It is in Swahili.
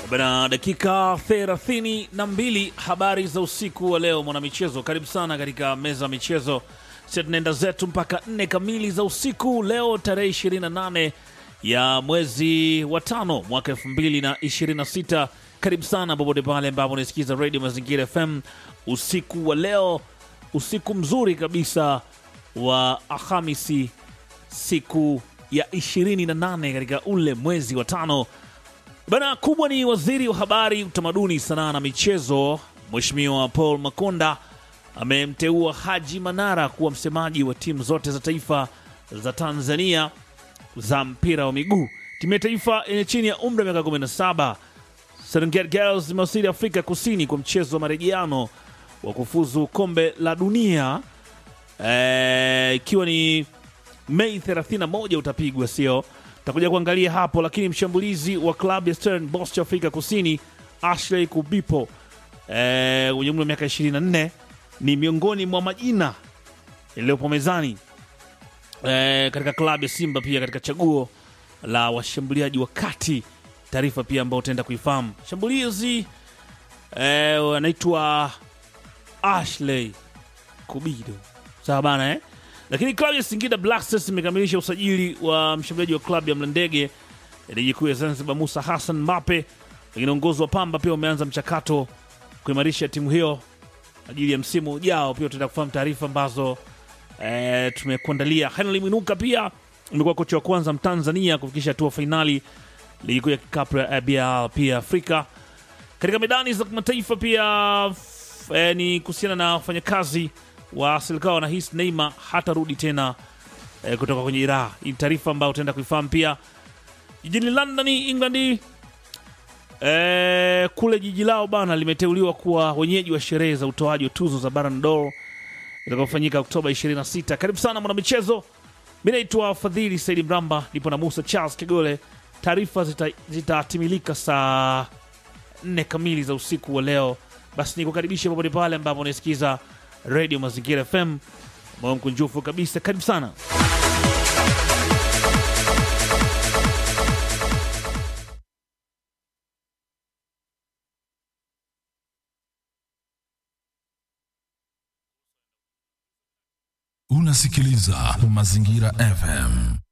Bana, dakika thelathini na mbili habari za usiku wa leo, mwanamichezo, karibu sana katika meza ya michezo. Sisi tunaenda zetu mpaka nne kamili za usiku leo, tarehe 28 ya mwezi wa tano mwaka 2026. Karibu sana popote pale ambapo unasikiza Radio Mazingira FM usiku wa leo, usiku mzuri kabisa wa Alhamisi, siku ya 28 katika ule mwezi wa tano. Bana kubwa ni waziri wa habari, utamaduni, sanaa na michezo, Mheshimiwa Paul Makonda amemteua Haji Manara kuwa msemaji wa timu zote za taifa za Tanzania za mpira wa miguu. Timu ya taifa yenye chini ya umri wa miaka 17 Serengeti Girls imewasili Afrika Kusini kwa mchezo wa marejeano wa kufuzu kombe la dunia eh, ikiwa ni Mei 31 utapigwa, sio takuja kuangalia hapo, lakini mshambulizi wa klabu ya Stellenbosch Afrika Kusini Ashley Kubipo eh, mwenye umri wa miaka 24 ni miongoni mwa majina yaliyopo mezani eh, katika klabu ya Simba, pia katika chaguo la washambuliaji wa kati. Taarifa pia ambayo utaenda kuifahamu shambulizi eh, anaitwa Ashley Kubido, sawa bana eh? Lakini klabu ya Singida Black Stars imekamilisha usajili wa mshambuliaji wa klabu ya Mlandege ya ligi kuu ya Zanzibar Musa Hassan Mape. Lakini uongozi wa Pamba pia umeanza mchakato kuimarisha timu hiyo ajili ya msimu ujao. Pia tutaenda kufahamu taarifa ambazo e, tumekuandalia. Henry Mwinuka pia amekuwa kocha wa kwanza Mtanzania kufikisha hatua fainali ligi kuu ya kikapu ya ABL pia Afrika. Katika medani za kimataifa pia f- e, ni kuhusiana na wafanyakazi wa serikali wanahisi Neymar hatarudi tena e, kutoka kwenye Iraa. Hii ni taarifa ambayo utaenda kuifahamu pia. Jijini London, England, e, kule jiji lao bana limeteuliwa kuwa wenyeji wa sherehe za utoaji wa tuzo za Ballon d'Or itakayofanyika Oktoba 26. Karibu sana mwanamichezo, mi naitwa Fadhili Saidi Mramba, nipo na Musa Charles Kigole. Taarifa zita- zitatimilika saa nne kamili za usiku wa leo. Basi nikukaribisha popote pale ambapo unaisikiza Radio Mazingira FM, moyo mkunjufu kabisa. Karibu sana. Unasikiliza Mazingira FM.